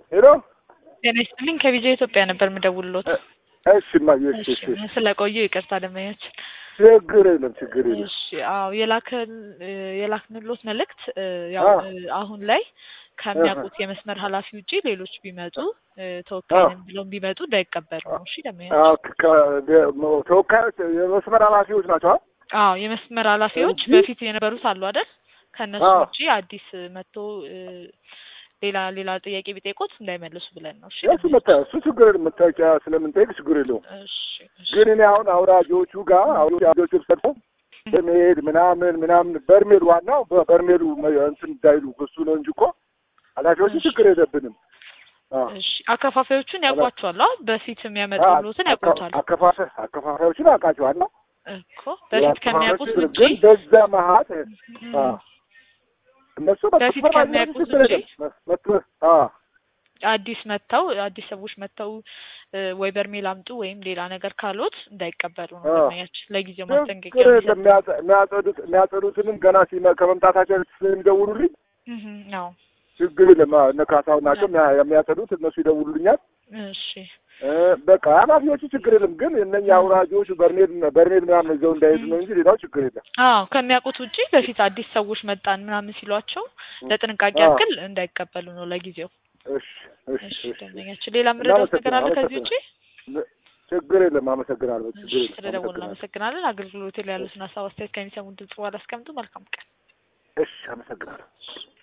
ሄሎ ጤና ይስጥልኝ ከቢጃ ኢትዮጵያ ነበር የምደውልሎት። እሺ እማዬ፣ እሺ እሺ እሺ፣ ስለቆዩ ይቅርታ ደንበኛችን። ችግር የለም ችግር የለም። እሺ አዎ የላከን የላክንሎት መልእክት እ፣ ያው አዎ። እ፣ አሁን ላይ ከሚያውቁት የመስመር ኃላፊ ውጪ ሌሎች ቢመጡ እ፣ ተወካይ ነን ብለው ቢመጡ እንዳይቀበሉ ነው። እሺ ደንበኛችን። አዎ፣ ከ- ደ- ሞ- ተወካዮች የመስመር ኃላፊዎች ናቸው። አ? አዎ የመስመር ኃላፊዎች እንጂ- በፊት የነበሩት አሉ አይደል? ከእነሱ አዎ። ውጪ አዲስ መጥቶ እ፣ ሌላ ሌላ ጥያቄ ቢጠይቁት እንዳይመልሱ ብለን ነው። እሺ እሱ መታ እሱ ችግር የለም። መታወቂያ ስለምንጠይቅ ችግር የለውም። እሺ እሺ። ግን እኔ አሁን አውራጆቹ ጋር አውራጆቹ ሰልፎ በመሄድ ምናምን ምናምን በርሜሉ ዋናው በበርሜሉ መ- እንትን እንዳይሉ እሱ ነው እንጂ እኮ ኃላፊዎቹ እሺ። ችግር የለብንም። አዎ። እሺ አከፋፋዮቹን ያውቋቸዋል። አዎ በፊት የሚያመጡሉትን ያውቁታል አከፋፋ- አከፋፋዮችን አውቃቸዋለሁ። እኮ በፊት ከሚያውቁት አከፋፋዮች ውጪ ግን በዛ መሀል እም፣ አዎ እነሱ በፊት በመስመር ከሚያውቁት ችግር ውጪ? የለም። መስመር አዎ አዲስ መጥተው አዲስ ሰዎች መጥተው እ፣ ወይ በርሜል አምጡ ወይም ሌላ ነገር ካሎት እንዳይቀበሉ ነው አዎ። ደንበኛችን ለጊዜው ማስጠንቀቂያ ችግር የለም። የሚሰጥ የሚያጸ- የሚያጸዱት የሚያጸዱትንም ገና ሲመ- ከመምጣታቸው ስለሚደውሉልኝ እህ፣ አዎ ችግር የለም። አዎ፣ እነ ካሳው ናቸው የሚያ- የሚያጸዱት እነሱ ይደውሉልኛል። እሺ እ፣ በቃ ኃላፊዎቹ ችግር የለም። ግን እነኛ አውራጆቹ በርሜል በርሜል ምናምን ይዘው እንዳይሄዱ ነው እንጂ ሌላው ችግር የለም። አዎ ከሚያውቁት ውጪ በፊት አዲስ ሰዎች መጣን ምናምን ሲሏቸው ለጥንቃቄ አዎ። ያክል እንዳይቀበሉ ነው ለጊዜው። እሺ እሺ እሺ እሺ። ደንበኛችን ሌላ ምረዳት ነገር አለ ከዚህ ውጪ? ችግር የለም። አመሰግናለሁ። ችግር የለም። ስለደወሉ አመሰግናለሁ። እናመሰግናለን። አገልግሎት ላይ ያሉትን ሀሳብ አስተያየት ከሚሰሙ ድምጽ በኋላ አስቀምጡ። መልካም ቀን። እሺ አመሰግናለሁ።